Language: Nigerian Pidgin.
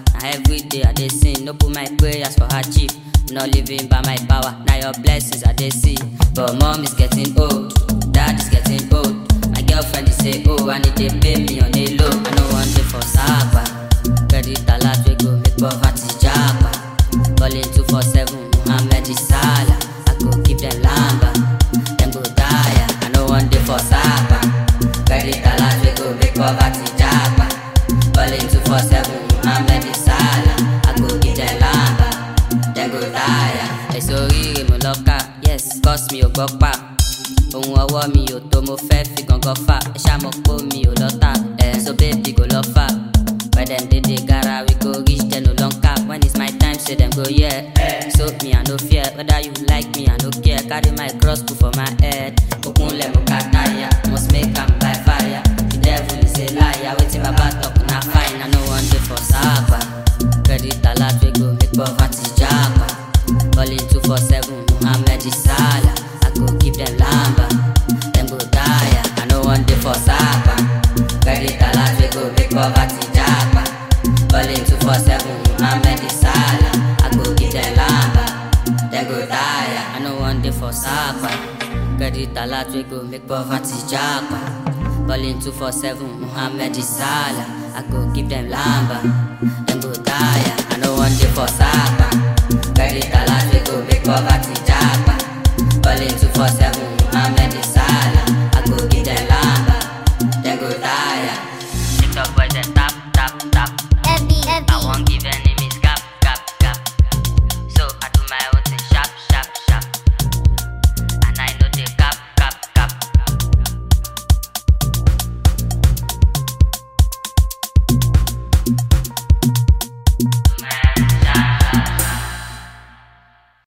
Now every day I dey sing, no put my prayers for hardship. Not living by my power, now your blessings I dey see. But mom is getting old, dad is getting old. My girlfriend is say, oh, I need to pay me on a low. I know one day for Sapa. Credit alert we go make poverty japa. Calling 247, Muhammad is Salah. I go keep them lamba, them go die. I know one day for Sapa. Credit alert we go make poverty japa. Calling 247, Muhammad is Salah. I go keep them lamba, them go die. Ẹ sórí mo lọ́ka, yes, cause mi ò gbọ́ pa. ohun ọwọ́ mi ò tó mo fẹ́ fi gangan fà ẹ ṣá mọ̀ pé mi ò lọ́tà ẹ̀ so baby go lọ fà when dem dey dey gara we go reach dem no long cap when it's my time say dem go hear so me i no fear whether you like me i no care carry my cross put for my head okunle mo ka tire must make am by fire the devil is a liar wetin baba talk na fine i no wan dey for sapa credit alert wey go make poverty japa calling two four seven muhammed salah. I go keep them lamba, them go die. I know one day for Sapa. Credit alert we go make poverty japa. Calling two four seven, Muhammad Salah. I go keep them lamba, them go die. I know one day for Sapa. Credit alert we go make poverty japa. Calling two four seven, Muhammad Salah. I go keep them lamba, them go die. I know one day for Sapa. Credit alert we go make poverty